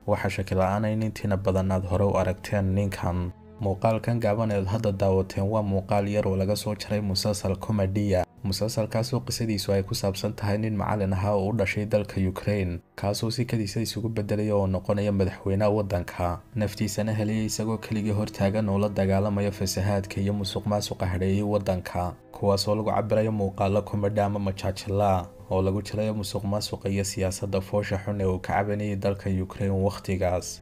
waxaa shaki la-aan in intiina badan aad hore u aragteen ninkan muuqaalkan gaaban eed hadda daawateen waa muuqaal yar oo laga soo jaray musalsal komediya musalsalkaasoo qisadiisu ay ku saabsan tahay nin macalin ahaa oo u dhashay dalka ukraine kaasoo si kadiisa isugu bedelaya oo noqonaya madaxweynaha waddanka naftiisana helaya isagoo keligii hortaagan oo la dagaalamaya fasahaadka iyo musuq maasuqa hadheeyay waddanka kuwaasoo lagu cabirayo muuqaalo komedhi ama majaajila oo lagu jirayo musuq maasuqa iyo siyaasadda foosha xun ee uu ka cabanayay dalka ukraine wakhtigaas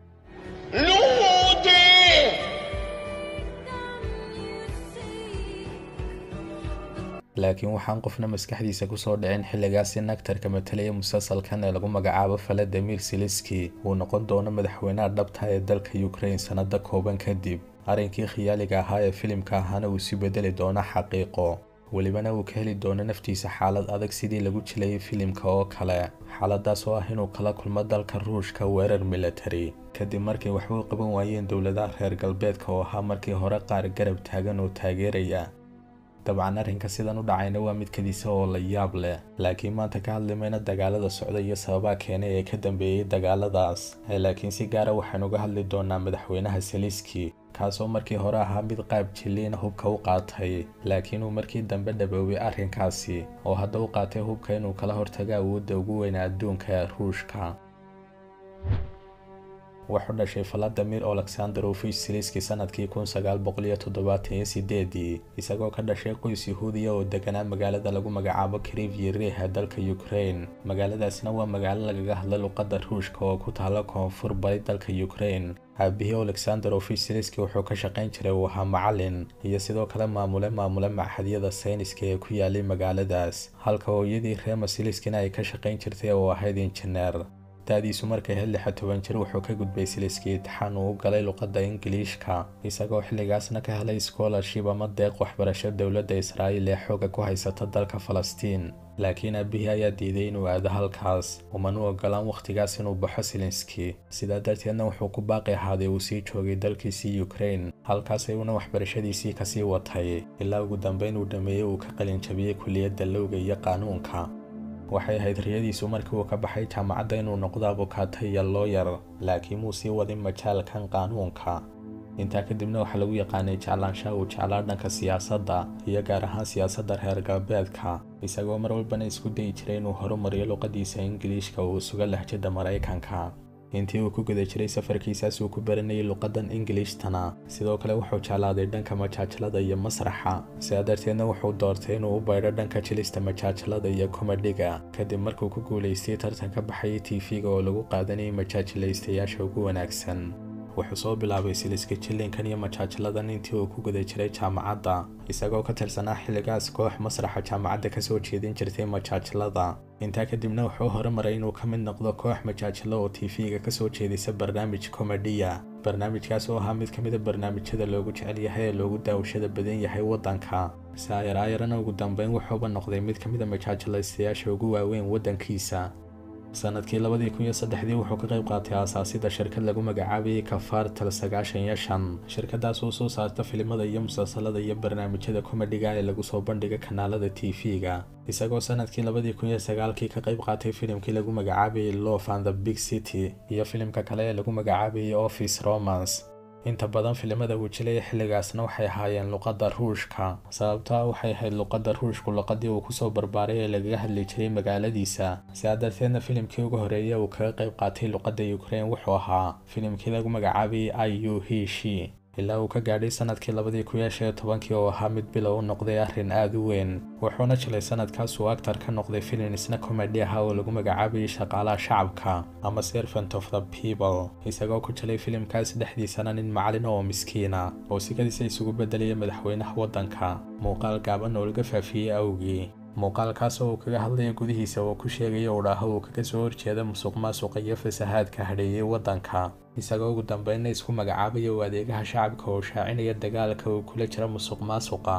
laakiin waxaan qofna maskaxdiisa kusoo dhicin xilligaasi nagtarka matalaya musalsalkan ee lagu magacaabo valadimir siliski uu noqon doono madaxweynaha dhabta ee dalka ukraine sanado kooban kadib arrinkii khiyaaliga ahaa ee filimka ahaana uu si bedeli doono xaqiiqo welibana uu ka heli doono naftiisa xaalad adag sidii lagu jilayay filimka oo kale xaaladaas oo ah inuu kala kulmo dalka ruushka weerar military kadib markay waxba u qaban waayeen dowladaha reer galbeedka oo ahaa markii hore qaar garab taagan oo taageeraya dabcan arrinka sidan u dhacayna waa mid kadiisa oo la yaab leh laakiin maanta ka hadlimayna dagaalada socda iyo sababaha keenay ee ka dambeeyey dagaaladaas laakiin si gaara waxaynu uga hadli doonaa madaxweynaha saliski kaasoo markii hore ahaa mid qaab jilliina hubka u qaatay laakiin uu markii dambe dhaboobay arrinkaasi oo hadda u qaatay hubka inuu kala hortago awoodda ugu weyna adduunka ee ruushka wuxuu dhashay valadimir alexanderovich siliski sanadkii kun sagaal boqol iyo toddobaatan iyo sideedii isagoo ka dhashay qoys yahuudiya oo deganaa magaalada lagu magacaabo krivyi ee dalka ukraine magaaladaasna waa magaalo lagaga hadla luqadda ruushka oo ku taala koonfur bari dalka ukraine aabihii alexanderovich siliski wuxuu ka shaqayn jiray uu ahaa macalin iyo sidoo kale maamule maamule maxadyada sayniska ee ku yaalay magaaladaas halka hooyadii reema siliskina ay ka shaqayn jirtay oo ahayd injineer da-diisu markay hel lixa toban jir wuxuu ka gudbay siliski itixaan uu u galay luqadda ingiliishka isagoo xilligaasna ka helay scholarship ama deeq waxbarasho dowladda israa'iil ee xooga ku haysata dalka falastiin laakiin aabihii ayaa diiday inuu aado halkaas umanu ogolaan wakhtigaas inuu baxo silinski sidaa darteedna wuxuu ku baaqi ahaaday uu sii joogay dalkiisii ukraine halkaas ayuuna waxbarashadiisii kasii watay ilaa ugu dambeyn uu dhammeeyey uu ka qalinjabiyey kuliyadda lowga iyo qaanuunka waxay ahayd riyadiisu markii uu ka baxay jaamacadda inuu noqdo abukaata iyo looyar laakiin muu sii wadin majaalkan qaanuunka intaa kadibna waxaa lagu yaqaanay jeclaanshaha uu jeclaa dhanka siyaasadda iyo gaar ahaan siyaasadda reer galbeedka isagoo mar walbana isku dayi jiray inuu horumariyo luqadiisa ingiliishka uu suga lahjada maraykanka intii uu ku guda jiray safarkiisaas uu ku baranayay luqadan ingiliishtana sidoo kale wuxuu jeclaaday dhanka majaajilada iyo masraxa sidaa darteedna wuxuu doortay inuu u baydho dhanka jilista majaajilada iyo komedhiga kadib markuu ku guulaystay tartan ka baxayay tv-ga oo lagu qaadanayay majaajilaystayaasha ugu wanaagsan wuxuu soo bilaabay siliska jillinkan iyo majaajiladan intii uu ku guda jiray jaamacadda isagoo ka tirsanaa xilligaas koox masraxa jaamacadda kasoo jeedin jirtay majaajilada intaa kadibna wuxuu horumaray inuu ka mid noqdo koox majaajilo oo tv-ga kasoo jeedisa barnaamij komediya barnaamijkaas oo ahaa mid ka mida barnaamijyada loogu jecel yahay ee loogu daawashada badan yahay waddanka saayaraayarana ugu dambeyn wuxuuba noqday mid ka mida majaajilaystayaasha ugu waaweyn waddankiisa sanadkii labadii kun iyo saddexdii wuxuu ka qayb qaatay aasaasida shirkad lagu magacaabayay kafartal sagaashan iyo shan shirkadaas oo soo saarta filimada iyo musalsalada iyo barnaamijyada komedhiga ee lagu soo bandhiga kanaalada tv-ga isagoo sanadkii labadii kun iyo sagaalkii ka qayb qaatay filimkii lagu magacaabayay love and the big city iyo filimka kale ee lagu magacaabayay office romance inta badan filimada uu jilaya xilligaasna waxay ahaayeen luqadda ruushka sababtaa waxay ahayd luqadda ruushku luqadii uu kusoo barbaaray ee lagaga hadli jiray magaaladiisa sidaa darteedna filimkii ugu horeeya uu kaga qayb qaatay luqadda ukraine wuxuu ahaa filimkii lagu magacaabayay i u he she ilaa uu ka gaadhay sanadkii labadii kun iyo shan iyo tobankii oo ahaa mid bilow u noqday arrin aada u weyn wuxuuna jilay sanadkaas uu actar ka noqday filin isna komedi aha oo lagu magacaabayay shaqaalaha shacabka ama servant of the people isagoo ku jilay filimkaas dhexdiisana nin macalin oo miskiina oo sikadiisa isugu bedelaya madaxweynaha waddanka muuqaal gaaban oo laga faafiyey awgii muuqaalkaas oo uu kaga hadlaya gudihiisa oo ku sheegaya udhaaho uu kaga soo horjeeda musuq maasuqa iyo fasahaadka hadheeyay waddanka isagoo ugu dambeynna isku magacaabaya u adeegaha shacabka oo shaacinaya dagaalka uu kula jira musuq maasuqa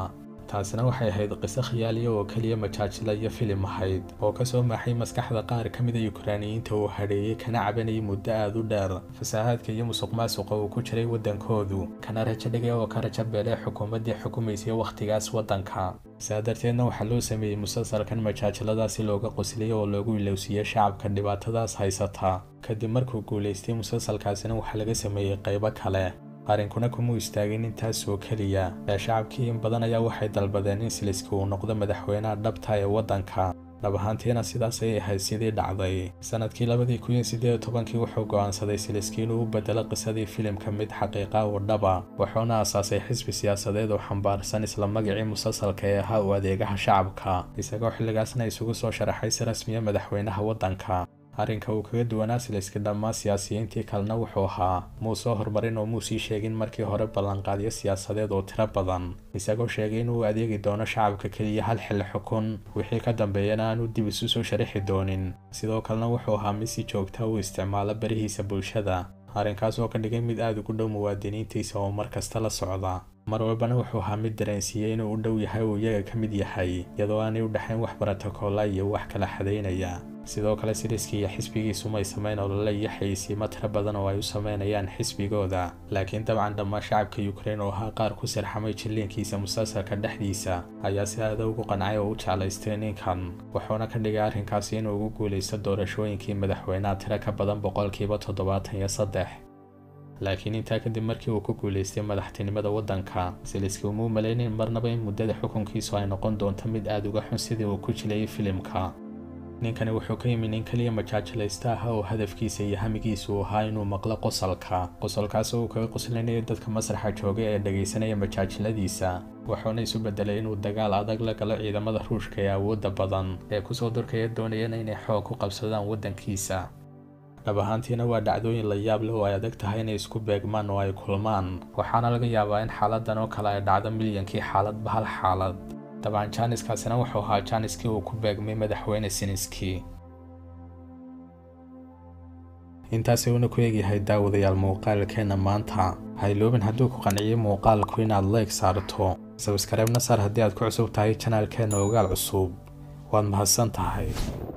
taasina waxay ahayd qiso khiyaaliya oo keliya majaajila iyo filim ahayd oo kasoo maaxay maskaxda qaar ka mida yukraaniyiinta uu hadheeyey kana cabanayay muddo aada u dheer fasahaadka iyo musuq maasuqa uu ku jiray waddankoodu kana rajo dhigay oo ka rajo beelay xukuumaddii xukumaysay wakhtigaas waddanka saa darteedna waxaa loo sameeyey musalsalkan majaajiladaasi looga qosliyay oo loogu ilowsiiyey shacabka dhibaatadaas haysata kadib markuu guulaystay musalsalkaasina waxaa laga sameeyey qaybo kale arrinkuna kumuu istaagin intaas oo keliya ee shacabkii in badan ayaa waxay dalbadeen in siliski uu noqdo madaxweynaha dhabta ee waddanka dhab ahaantiina sidaas ayay ahayd sidii dhacday sanadkii labadii kun iyo siddeed iyo tobankii wuxuu go'aansaday siliski inuu u bedelo qisadii filimka mid xaqiiqa oo dhaba wuxuuna aasaasay xisbi siyaasadeed oo xambaarsan isla magacii musalsalka ee ahaa u adeegaha shacabka isagoo xilligaasna isugu soo sharaxay si rasmiya madaxweynaha waddanka arrinka uu kaga duwanaa siliski dhammaan siyaasiyiintii kalena wuxuu ahaa muu soo horumarin oo muu sii sheegin markii hore ballanqaadyo siyaasadeed oo tiro badan isagoo sheegay inuu adeegi doono shacabka keliya hal xilli xukun wixii ka dambeeyana aanu dib isu soo sharaxi doonin sidoo kalena wuxuu ahaa mid si joogta uu isticmaalo barihiisa bulshada arrinkaas oo ka dhigay mid aada ugu dhow muwaadiniintiisa oo mar kasta la socda mar walbana wuxuu ahaa mid dareensiiyey inuu u dhow yahay uu iyaga ka mid yahay iyadoo aanay u dhexayn wax barotokoola iyo wax kala xadaynaya sidoo kale siliski iyo xisbigiisu may samayn olole iyo xayeysiimo tiro badan oo ay u sameynayaan xisbigooda laakiin dabcan dhammaan shacabka yukrain oo ahaa qaar ku sirxamay jilliinkiisa musalsalka dhexdiisa ayaa si aada ugu qancay oo u jeclaystay ninkan wuxuuna ka dhigay arrinkaasi inuu ugu guulaysto doorashooyinkii madaxweynaha tiro ka badan boqolkiiba toddobaatan iyo saddex laakiin intaa kadib markii uu ku guulaystay madaxtinimada waddanka siliski umuu malaynin marnaba in muddada xukunkiisu ay noqon doonto mid aada uga xun sidii uu ku jilayay filimka ninkani wuxuu ka yimi nin keliya majaajilaysta ah oo hadafkiisa iyo hamigiisa uu ahaa inuu maqlo qosalka qosolkaas oo uu kaga qoslinayo dadka masraxa jooga ee dhegaysanaya majaajiladiisa wuxuuna isu bedelay inuu dagaal adag la galo ciidamada ruushka ee awoodda badan ee kusoo durkaya doonayana inay xoog ku qabsadaan waddankiisa dhab ahaantiina waa dhacdooyin la yaab leh oo ay adag tahay inay isku beegmaan oo ay kulmaan waxaana laga yaabaa in xaaladan oo kale ay dhacdo milyankii xaaladba hal xaalad dabcan jaaniskaasina wuxuu ahaa jaaniskii uu ku beegmay madaxweyne siniski intaasi uuna ku eegyahay daawadayaal muuqaalkeenna maanta hayloobin hadduu ku qanciyey muuqaalku inaad leeg saarto sabskareebna saar haddii aad ku cusub tahay janaalkeenna ogaal cusub waad mahadsan tahay